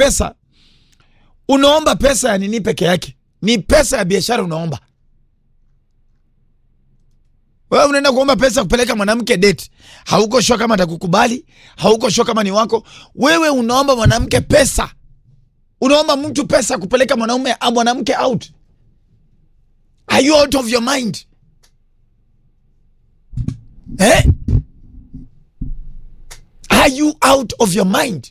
pesa unaomba pesa ya nini peke yake ni pesa ya biashara unaomba wewe unaenda kuomba pesa kupeleka mwanamke date hauko sure kama atakukubali hauko sure kama ni wako wewe unaomba mwanamke pesa unaomba mtu pesa kupeleka mwanaume au mwanamke out are you out of your mind eh? are you out of your mind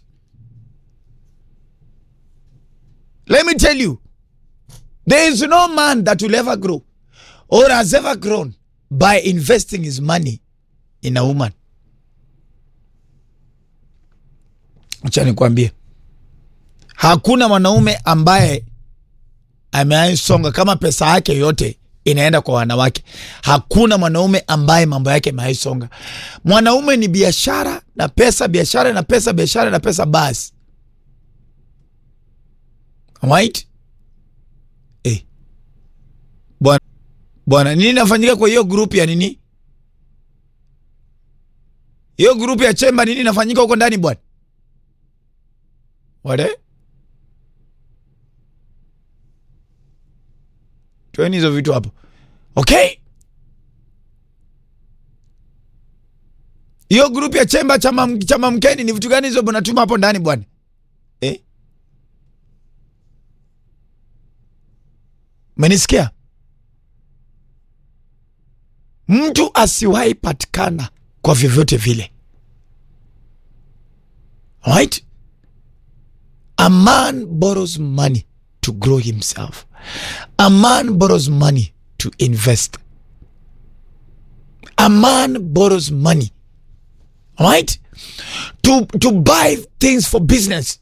let me tell you there is no man that will ever grow or has ever grown by investing his money in a woman acha nikwambie hakuna mwanaume ambaye ameaisonga kama pesa yake yote inaenda kwa wanawake hakuna mwanaume ambaye mambo yake ameaisonga mwanaume ni biashara na pesa biashara na pesa biashara na pesa basi right eh. bwana bwana nini nafanyika kwa hiyo grupu ya nini hiyo grupu ya chemba nini nafanyika huko ndani bwana wale toeni hizo vitu hapo okay hiyo grupu ya chemba chama, chama mkeni ni vitu gani hizo mnatuma hapo ndani bwana eh? menisikia mtu asiwahi patikana kwa vyovyote vile right a man borrows money to grow himself a man borrows money to invest a man borrows money right to, to buy things for business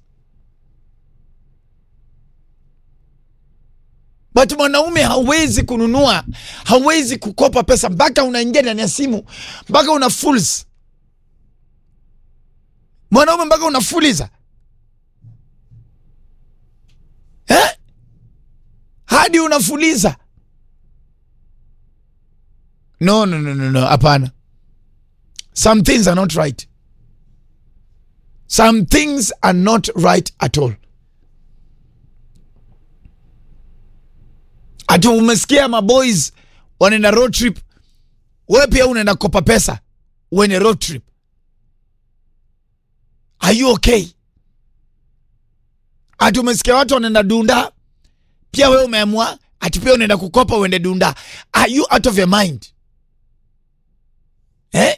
but mwanaume hawezi kununua hawezi kukopa pesa mpaka unaingia ndani ya simu mpaka una fools mwanaume mpaka unafuliza eh? hadi unafuliza no no no no no hapana some things are not right some things are not right at all ati umesikia maboys wanaenda road trip we pia unaenda kopa pesa uende road trip are you okay ati umesikia watu wanaenda dunda pia we umeamua ati pia unaenda kukopa uende dunda are you out of your mind eh?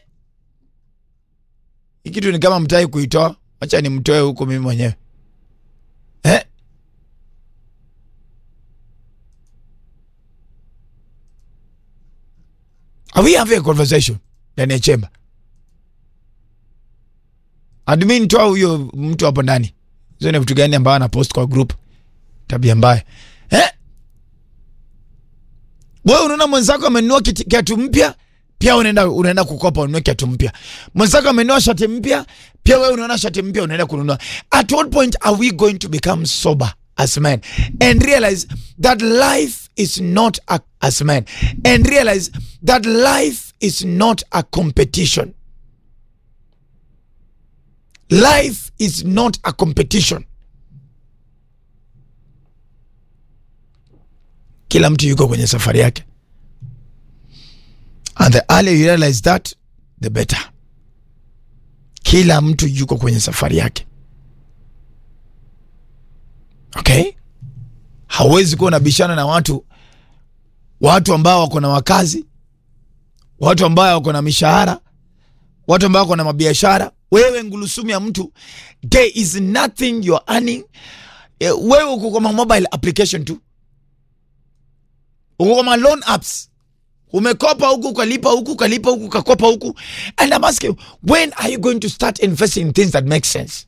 hii kitu ni kama mtai kuitoa wacha nimtoe huko mimi mwenyewe eh? Are we having a conversation ndani ya chemba? Admin toa huyo mtu hapo ndani. Hizo ni vitu gani ambayo anapost kwa group? Tabia mbaya. Eh? Wewe unaona mwenzako amenunua kiti- kiatu mpya, pia unaenda unaenda kukopa ununue kiatu mpya. Mwenzako amenunua shati mpya, pia wewe unaona shati mpya unaenda kununua. At what point are we going to become sober as men and realize that life is not a, as men and realize that life is not a competition. Life is not a competition. Kila mtu yuko kwenye safari yake. And the earlier you realize that, the better. Kila mtu yuko kwenye safari yake. Okay? Hauwezi kuwa unabishana na watu watu ambao wako na wakazi, watu ambao wako na mishahara, watu ambao wako na mabiashara. Wewe ngulusumu ya mtu, there is nothing you are earning. Eh, Wewe uko kwa ma mobile application tu, uko kwa ma loan apps, umekopa huku ukalipa huku ukalipa huku ukakopa huku, and I'm asking when are you going to start investing in things that make sense?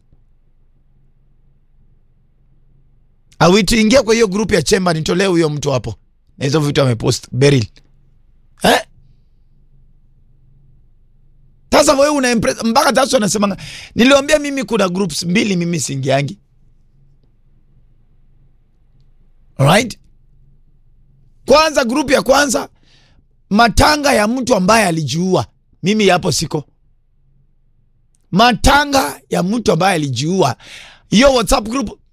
Awi tuingia kwa hiyo group ya chemba, nitolee huyo mtu hapo na hizo vitu amepost Beryl. Eh? Sasa wewe una impress mpaka sasa anasema niliwaambia mimi kuna groups mbili mimi singiangi. Alright? Kwanza group ya kwanza matanga ya mtu ambaye alijiua. Mimi hapo siko. Matanga ya mtu ambaye alijiua. Hiyo WhatsApp group